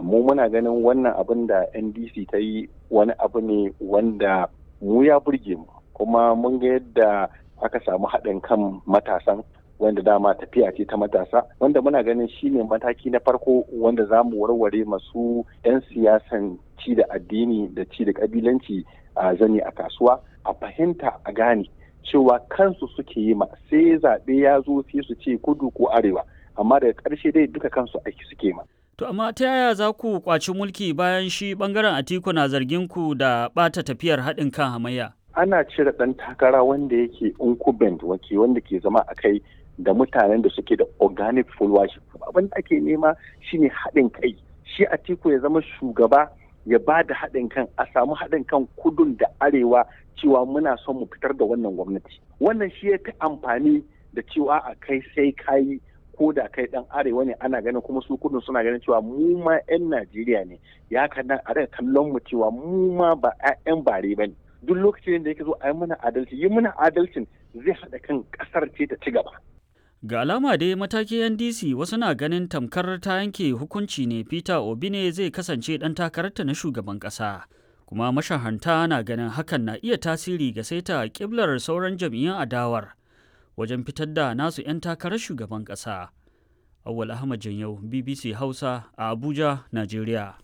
mu muna ganin wannan abin da ndc ta yi wani abu ne wanda mu ya burge mu kuma mun ga yadda aka samu haɗin kan matasan wanda dama tafiya ce ta matasa wanda muna ganin shine mataki na farko wanda za mu warware masu 'yan siyasan ci da addini da ci da kabilanci a zane a kasuwa a fahimta a gane cewa kansu suke yi ma sai zaɓe ya zo sai su ce kudu ko arewa amma daga ƙarshe dai duka kansu aiki suke ma. To amma ta yaya za ku kwaci mulki bayan shi bangaren Atiku na zargin ku da ɓata tafiyar haɗin kan hamayya? Ana cire ɗan takara wanda yake incumbent wake wanda ke zama a kai da mutanen da suke da organic followership. Abin da ake nema shine haɗin kai. Shi Atiku ya zama shugaba ya ba da haɗin kan a samu haɗin kan kudun da arewa cewa muna son mu fitar da wannan gwamnati. Wannan shi ya fi amfani da cewa a kai sai kayi ko da kai dan arewa ne ana ganin kuma su kudin suna ganin cewa mu ma 'yan Najeriya ne ya kana a daga kallon mu cewa mu ma ba 'yan bare ba ne duk lokacin da yake zo a yi mana adalci yi mana adalcin zai haɗa kan ƙasar ce ta ci gaba. Ga alama dai matakin NDC wasu na ganin tamkar ta yanke hukunci ne Peter Obi ne zai kasance ɗan takararta na shugaban ƙasa. Kuma mashahanta na ganin hakan na iya tasiri ga saita ƙiblar sauran jam'iyyun adawar. wajen fitar da nasu 'yan takarar shugaban ƙasa. Awal Ahmad Janyau, BBC Hausa a Abuja, Najeriya.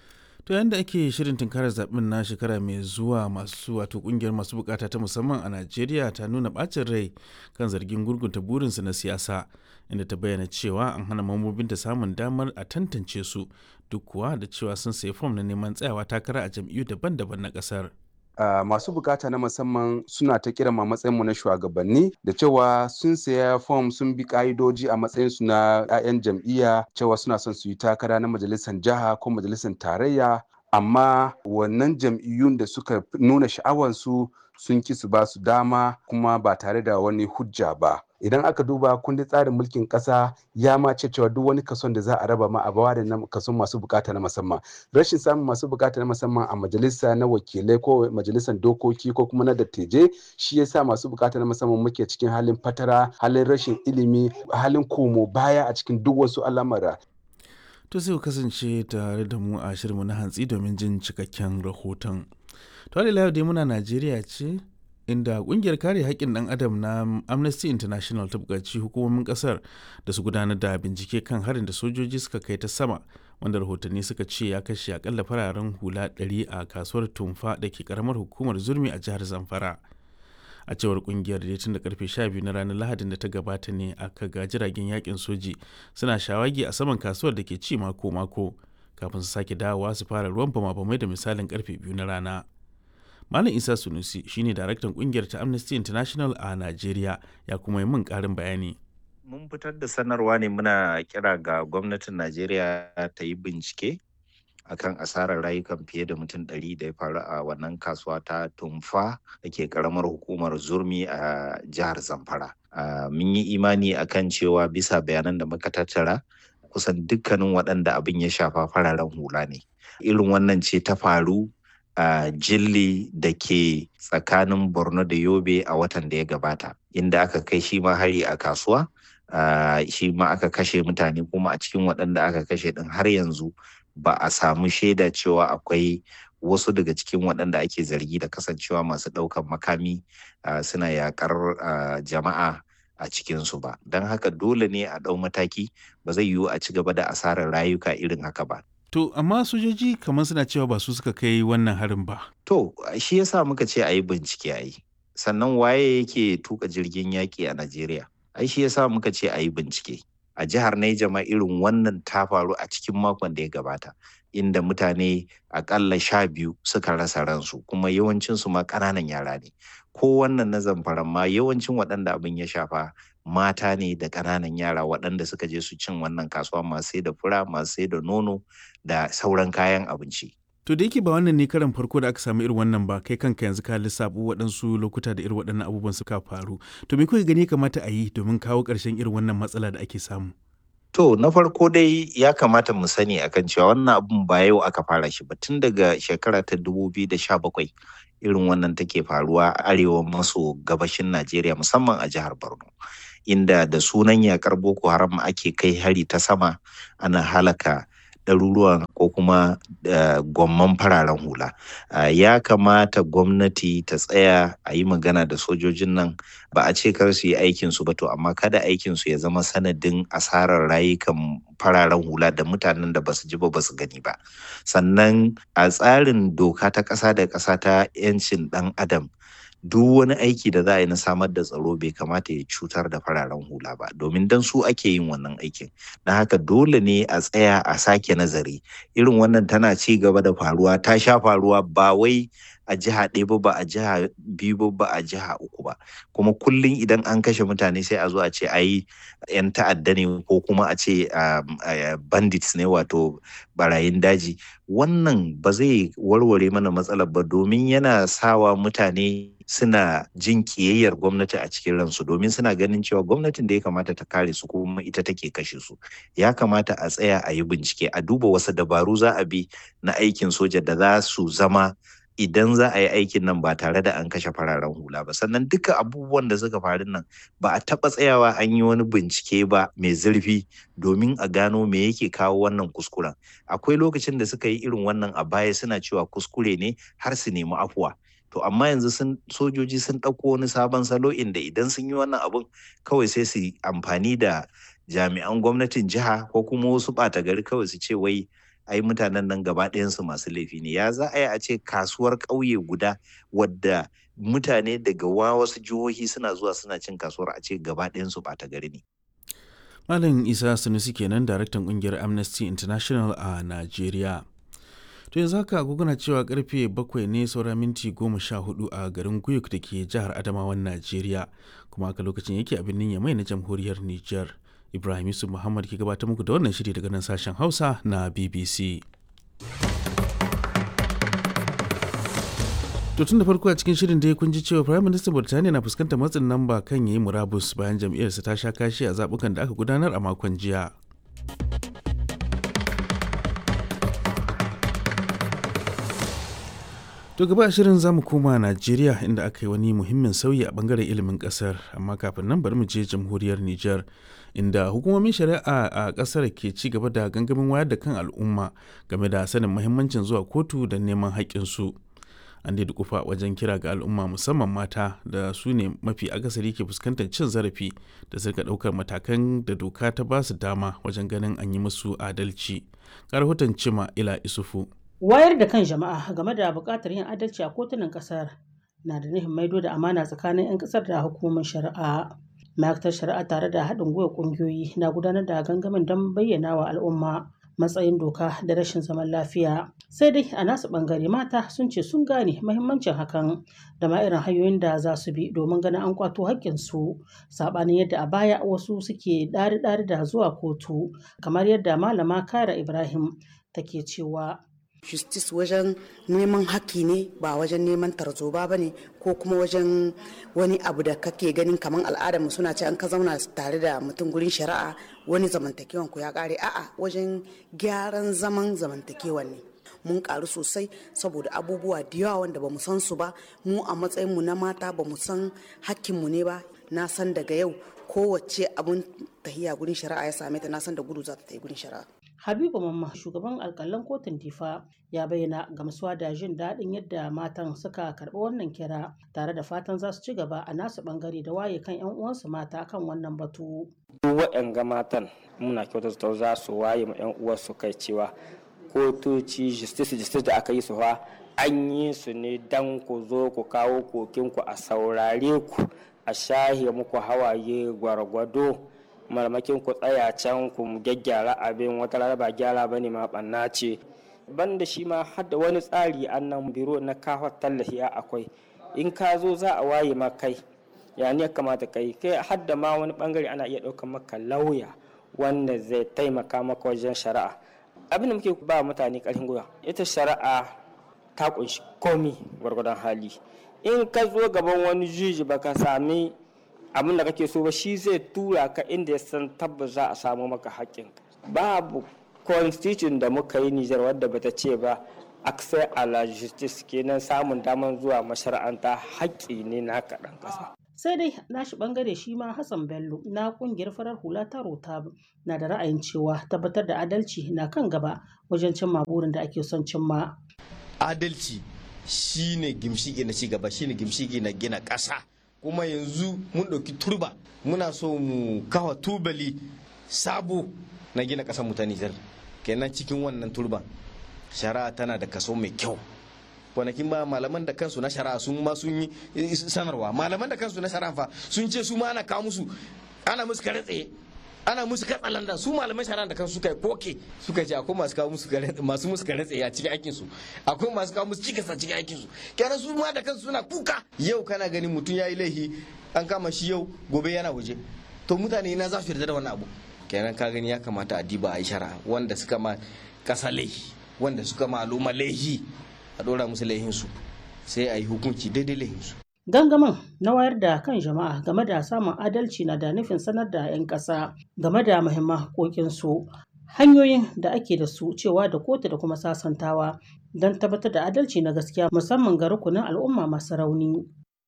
To yadda ake shirin tunkarar zaɓen na shekara mai zuwa masu wato ƙungiyar masu bukata ta musamman a Najeriya ta nuna ɓacin rai kan zargin gurgunta burinsu na siyasa inda ta bayyana cewa an hana mambobinta samun damar a tantance su duk kuwa da cewa sun sayi fom na neman tsayawa takara a jam'iyyu daban-daban na ƙasar. Uh, masu bukata na musamman suna ta kira ma matsayinmu na shugabanni da cewa sun saya fom sun bi ka'idoji a matsayinsu na 'ya'yan jam'iyya cewa suna son su yi takara na majalisar jiha ko majalisar tarayya amma wannan jam'iyyun da suka nuna sha'awansu sun ki su ba su dama kuma ba tare da wani hujja ba idan aka duba kundin tsarin mulkin kasa ya ma ce cewa duk wani kason da za a raba ma a bawa da kason masu bukata na musamman rashin samun masu bukata na musamman a majalisa na wakilai ko majalisar dokoki ko kuma na dattijai shi yasa masu bukata na musamman muke cikin halin fatara halin rashin ilimi halin komo baya a cikin duk wasu al'amura to sai ku kasance tare da mu a shirinmu na hantsi domin jin cikakken rahoton to yau dai muna najeriya ce inda kungiyar kare haƙƙin ɗan adam na amnesty international ta buƙaci hukumomin ƙasar da su gudanar da bincike kan harin da sojoji suka kai ta sama wanda rahotanni suka ce ya kashe akalla fararen hula 100 a kasuwar tumfa da ke karamar hukumar zurmi a jihar zamfara a cewar kungiyar da tun da karfe 12 na ranar lahadin da ta gabata ne aka ga jiragen yakin soji suna shawagi a saman kasuwar da ke ci mako-mako kafin su sake dawowa su fara ruwan bama-bamai da misalin karfe biyu na rana Malam Isa Sunusi shine daraktan kungiyar ta Amnesty International a Najeriya ya kuma yi min karin bayani. Mun fitar da sanarwa ne muna kira ga gwamnatin Najeriya ta yi bincike akan asarar rayukan fiye da mutum ɗari da ya faru a wannan kasuwa ta tumfa da ke karamar hukumar zurmi a jihar Zamfara. Mun yi imani akan cewa bisa bayanan da muka tattara kusan dukkanin waɗanda abin ya shafa fararen hula ne. Irin wannan ce ta faru a uh, jilli da ke tsakanin borno da yobe a watan da ya gabata inda aka kai shi ma hari a kasuwa uh, shi ma aka kashe mutane kuma a cikin waɗanda aka kashe ɗin har yanzu ba a samu shaida cewa akwai wasu daga cikin waɗanda ake zargi da kasancewa masu ɗaukan makami uh, suna yakar jama'a a cikinsu ba don haka dole ne a ɗau mataki ba zai yiwu a ci gaba da asarar rayuka irin haka ba To, amma sojoji kamar suna cewa ba su suka kai wannan harin ba. To, shi yasa muka ce a yi bincike a yi. Sannan waye yake tuka jirgin yaƙi a Najeriya? Ai shi yasa muka ce a yi bincike. A jihar Naija ma irin wannan ta faru a cikin makon da ya gabata. Inda mutane akalla sha biyu suka rasa ransu kuma yawancinsu ma ƙananan yara ne. Ko wannan na zamfara ma yawancin waɗanda abin ya shafa mata ne da ƙananan yara waɗanda suka je su cin wannan kasuwa masu sai da fura masu sai da nono da sauran kayan abinci. To da yake ba wannan ne karan farko da aka samu irin wannan ba kai kanka yanzu ka lissafu waɗansu lokuta da irin waɗannan abubuwan suka faru. To me kuka gani kamata a yi domin kawo ƙarshen irin wannan matsala da ake samu? To na farko dai ya kamata mu sani akan cewa wannan abun ba yau aka fara shi ba tun daga shekara ta 2017 irin wannan take faruwa a arewa maso gabashin Najeriya musamman a jihar Borno. Inda da sunan yakar Boko Haram ake kai hari ta sama ana halaka ɗaruruwan ko kuma gwamman fararen hula ya kamata gwamnati ta tsaya a yi magana da sojojin nan ba a ce kar su yi aikin su ba to amma kada aikin su ya zama sanadin asarar rayukan fararen hula da mutanen da basu ji ba basu gani ba sannan a tsarin doka ta ƙasa da ƙasa ta 'yancin ɗan adam duk wani aiki da za a yi na samar da tsaro bai kamata ya cutar da fararen hula ba domin dan su ake yin wannan aikin na haka dole ne a tsaya a sake nazari irin wannan tana ci gaba da faruwa ta sha faruwa ba wai a jiha ɗaya ba ba a jiha biyu ba ba a jiha uku ba kuma kullum idan an kashe mutane sai a zo a ce a yi 'yan ta'adda ne ko kuma a ce bandits ne wato barayin daji wannan ba zai warware mana matsalar ba domin yana sawa mutane suna jin kiyayyar gwamnati a cikin ransu domin suna ganin cewa gwamnatin da ya kamata ta kare su kuma ita take kashe su ya kamata a tsaya a yi bincike a duba wasu dabaru za a bi na aikin soja da za su zama idan za a yi aikin nan ba tare da an kashe fararen hula ba sannan duka abubuwan da suka faru nan ba a taɓa tsayawa an yi wani bincike ba mai zurfi domin a gano me yake kawo wannan kuskuren akwai lokacin da suka yi irin wannan a baya suna cewa kuskure ne har su nemi afuwa to amma yanzu sun sojoji sun ɗauko wani sabon salo inda idan sun yi wannan abun kawai sai su amfani da jami'an gwamnatin jiha ko kuma wasu ɓata gari kawai su ce wai ai mutanen nan gaba ɗayansu masu laifi ne ya za a yi a ce kasuwar ƙauye guda wadda mutane daga wasu jihohi suna zuwa suna cin kasuwar a ce gaba ɗayansu ɓata gari ne malam isa sanusi kenan daraktan ƙungiyar amnesty international a najeriya to yanzu haka agogona cewa karfe bakwai ne saura minti goma sha hudu a garin guyuk da ke jihar adamawan najeriya kuma haka lokacin yake a birnin yamai na jamhuriyar niger ibrahim yusuf muhammad ke gabatar muku da wannan shiri daga nan sashen hausa na bbc to tun da farko a cikin shirin da kun ji cewa prime minister burtaniya na fuskantar matsin lamba kan yayi murabus bayan jam'iyyarsa ta sha kashi a zabukan da aka gudanar a makon jiya To gaba a shirin zamu koma Najeriya inda aka yi wani muhimmin sauyi a bangaren ilimin kasar amma kafin nan bari mu je jamhuriyar Nijar inda hukumomin shari'a a kasar ke ci gaba da gangamin wayar da kan al'umma game da sanin muhimmancin zuwa kotu da neman haƙƙinsu. An da kufa wajen kira ga al'umma musamman mata da su ne mafi akasari ke fuskantar cin zarafi da suka ɗaukar matakan da doka ta ba su dama wajen ganin an yi musu adalci. Ga rahoton Cima Ila Isufu. wayar da kan jama'a game da buƙatar yin adalci a kotunan ƙasar na da nufin maido da amana tsakanin 'yan ƙasar da hukumar shari'a ma'aikatar shari'a tare da haɗin gwiwa ƙungiyoyi na gudanar da gangamin don bayyana wa al'umma matsayin doka da rashin zaman lafiya sai dai a nasu ɓangare mata sun ce sun gane mahimmancin hakan da ma irin hanyoyin da za su bi domin ganin an kwato haƙƙinsu saɓanin yadda a baya wasu suke ɗari-ɗari da zuwa kotu kamar yadda malama kara ibrahim take cewa justice wajen neman haƙƙi ne ba wajen neman tarzoba ba ne ko kuma wajen wani abu da kake ganin kamar al'adar mu suna ce an ka zauna tare da mutum gurin shari'a wani zamantakewan ku ya ƙare a'a wajen gyaran zaman zamantakewan ne mun karu sosai saboda abubuwa da yawa wanda ba mu san su ba mu a matsayin mu na mata ba mu san hakkinmu ne ba na san daga yau kowace abun tahiya gurin shari'a ya same ta na san da gudu za ta tafi gurin shari'a Habibu Mamma shugaban alkalan kotun Difa ya bayyana gamsuwa da jin daɗin yadda matan suka karɓi wannan kira tare da fatan za su ci gaba a nasu ɓangare da waye kan 'yan uwansu mata kan wannan batu. Duk waɗanga matan muna kyautata za su waye ma 'yan uwansu kai cewa kotoci justice justice da aka yi su fa an yi su ne dan ku zo ku kawo kokinku a saurare ku a shahe muku hawaye gwargwado marmakin ku tsaya can ku gyaggyara abin wata rana ba gyara ba ne ma ɓanna ce banda shi ma hadda wani tsari annan biro na kawo tallafi akwai in ka zo za a waye ma kai ya ne kamata kai kai hadda ma wani bangare ana iya ɗaukar maka lauya wanda zai taimaka maka wajen shari'a abin da muke ba mutane ƙarfin gwiwa ita shari'a ta kunshi komi gwargwadon hali in ka zo gaban wani juji baka sami abin da kake so ba shi zai tura ka inda ya san tabbas za a samu maka haƙƙin babu constitution da muka yi Nijar wadda bata ce ba access a la justice kenan samun damar zuwa mashara'anta haƙƙi ne na kaɗan ƙasa. sai dai nashi bangare shi ma hassan bello na kungiyar farar hula ta rota na da ra'ayin cewa tabbatar da adalci na kan gaba wajen cimma burin da ake son cimma adalci shine gimshiki na cigaba shine gimshiki na gina ƙasa kuma yanzu mun ɗauki turba muna so mu kawa tubali sabo na gina ƙasar mu ta nijar kenan cikin wannan turban shari'a tana da kaso mai kyau kwanakin ba malaman da kansu na shari'a sun ma sun yi sanarwa malaman da kansu na shari'a fa sun ce su ma ana kawo musu ana musu kare tsaye ana musu katsalanda su malaman shari'a da kansu suka yi koke suka ce akwai masu kawo musu masu musu kare tsaye a cikin aikin su akwai masu kawo musu cikas a cikin aikin su kenan su ma da kansu suna kuka yau kana ganin mutum yayi laifi an kama shi yau gobe yana waje to mutane na za su yarda da wannan abu kenan ka gani ya kamata a diba a yi shari'a wanda suka ma kasa laifi wanda suka ma al'umma laifi a dora musu laihinsu sai a yi hukunci daidai laihinsu. Gangamin na wayar da kan jama'a game da samun adalci na da nufin sanar da 'yan ƙasa game da muhimman haƙoƙinsu hanyoyin da ake da su cewa da kotu da kuma sasantawa don tabbatar da adalci na gaskiya musamman ga rukunin al'umma masu rauni.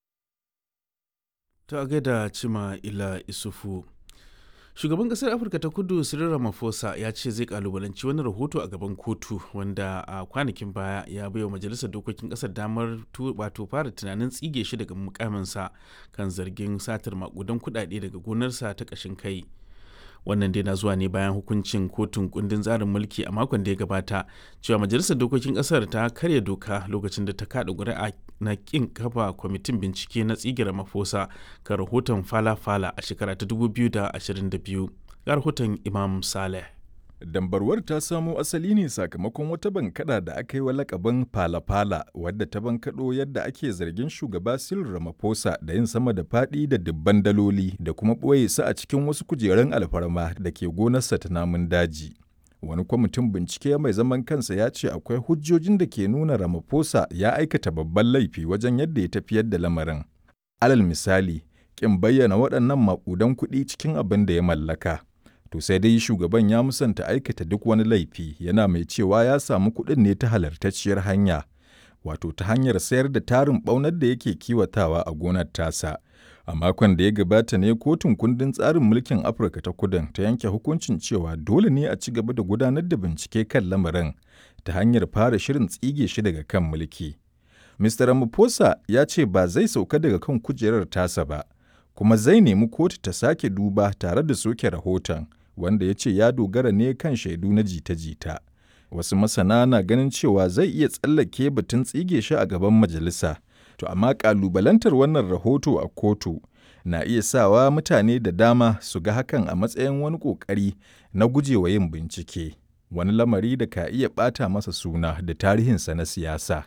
Ta gaida Cima Ila Isufu. shugaban kasar afirka ta kudu cyril ramaphosa ya ce zai kalubalanci wani rahoto a gaban kotu wanda a kwanakin baya ya baiwa majalisar dokokin kasar damar wato fara tunanin tsige shi daga mukaminsa kan zargin satar makudan kudade daga gonarsa ta kashin kai wannan dai na zuwa ne bayan hukuncin kotun kundin tsarin mulki a makon da ya gabata cewa majalisar dokokin kasar ta karya doka lokacin da ta kada ƙuri'a na kin kafa kwamitin bincike na tsigira mafosa ga rahoton fala-fala a shekara ta 2022 ga rahoton imam saleh Dambarwar ta samo asali ne sakamakon wata bankada da aka yi wa lakabin fala-fala wadda ta bankaɗo yadda ake zargin shugaba Cyril Ramaphosa da yin sama da faɗi da dubban daloli da kuma ɓoye su a cikin wasu kujerun alfarma da ke gonarsa ta namun daji. Wani kwamitin bincike mai zaman kansa ya ce akwai hujjojin da ke nuna Ramaphosa ya aikata babban laifi wajen yadda ya tafiyar da lamarin. Alal misali, ƙin bayyana waɗannan maƙudan kuɗi cikin abin da ya mallaka. To sai dai shugaban ya musanta aikata duk wani laifi yana mai cewa ya samu kuɗin ne ta halartacciyar hanya, wato ta hanyar sayar da tarin ɓaunar da yake kiwatawa a gonar tasa. A makon da ya gabata ne kotun kundin tsarin mulkin Afirka ta kudin ta yanke hukuncin cewa dole ne a ci gaba da gudanar da bincike kan lamarin ta hanyar fara shirin tsige shi daga kan mulki. Mr. Ramaphosa ya ce ba zai sauka daga kan kujerar tasa ba, kuma zai nemi kotu ta sake duba tare da soke rahoton. wanda ya ce ya dogara ne kan shaidu na jita-jita. Wasu masana na ganin cewa zai iya tsallake batun tsige shi a gaban majalisa, to amma ƙalubalantar wannan rahoto a kotu na iya sawa mutane da dama su ga hakan a matsayin wani ƙoƙari na gujewa yin bincike, wani lamari da ka iya ɓata masa suna da tarihinsa na siyasa.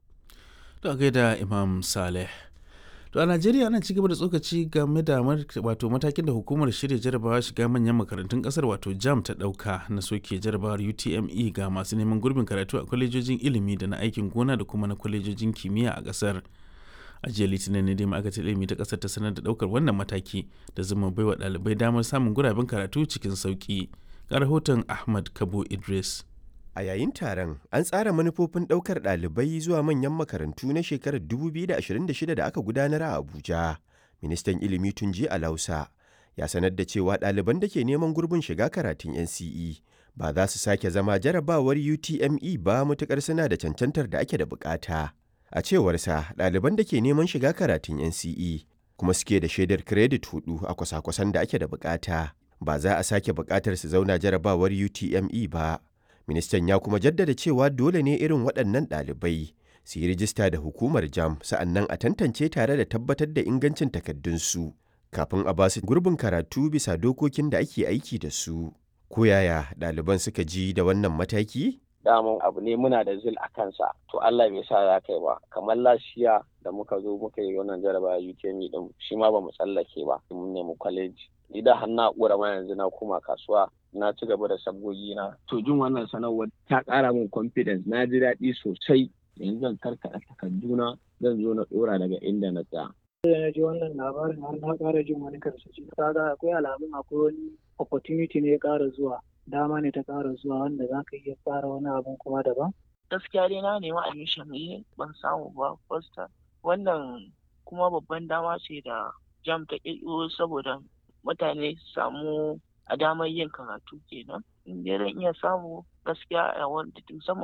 Da gaida Imam Saleh. To a Najeriya ana ci gaba da tsokaci game da wato matakin da hukumar shirya jarabawa shiga manyan makarantun kasar wato JAM ta dauka na soke jarabawar UTME ga masu neman gurbin karatu a kwalejojin ilimi da na aikin gona da kuma na kwalejojin kimiyya a kasar. A jiya Litinin ne dai ma'aikatar ilimi ta kasar ta sanar da daukar wannan mataki da zuma baiwa ɗalibai damar samun guraben karatu cikin sauki. Ga rahoton Ahmad Kabo Idris. A yayin taron, an tsara manufofin ɗaukar ɗalibai zuwa manyan makarantu na shekarar 2026 da aka gudanar a Abuja. Ministan ilimi Tunji Alausa ya sanar da cewa ɗaliban da ke neman gurbin shiga karatun NCE ba za su sake zama jarabawar UTME ba matuƙar suna da cancantar da ake da bukata. A cewarsa, ɗaliban da ke neman shiga karatun NCE kuma suke da shaidar kiredit hudu a kwasa-kwasan da ake da bukata. Ba za a sake bukatar su zauna jarabawar UTME ba. Ministan ya kuma jaddada cewa dole ne irin waɗannan ɗalibai su yi rijista da hukumar jam sa'annan a tantance tare da tabbatar da ingancin takardunsu kafin a basu gurbin karatu bisa dokokin da ake aiki da su. Ko yaya ɗaliban suka ji da wannan mataki? daman abu ne muna da zil a kansa to Allah bai sa ya kai ba kamar lashiya da muka zo muka yi wannan jaraba UTME din shi ma ba mu tsallake ba mun nemi kwaleji ni da har na ƙura ma yanzu na koma kasuwa na ci gaba da sabgogi na to jin wannan sanarwar ta ƙara min confidence na ji daɗi sosai yanzu zan karkaɗa takarduna zan zo na ɗora daga inda na tsaya. da na ji wannan labarin har na ƙara jin wani karsashi kaga akwai alamun akwai wani opportunity ne ya ƙara zuwa dama ne ta ƙara zuwa wanda za ka iya fara wani abun kuma daban. gaskiya dai na nemi admission ne ban samu ba first wannan kuma babban dama ce da jam ta ƙirƙiro saboda mutane su samu a damar yin karatu kenan in dai zan iya samu gaskiya a wanda musamman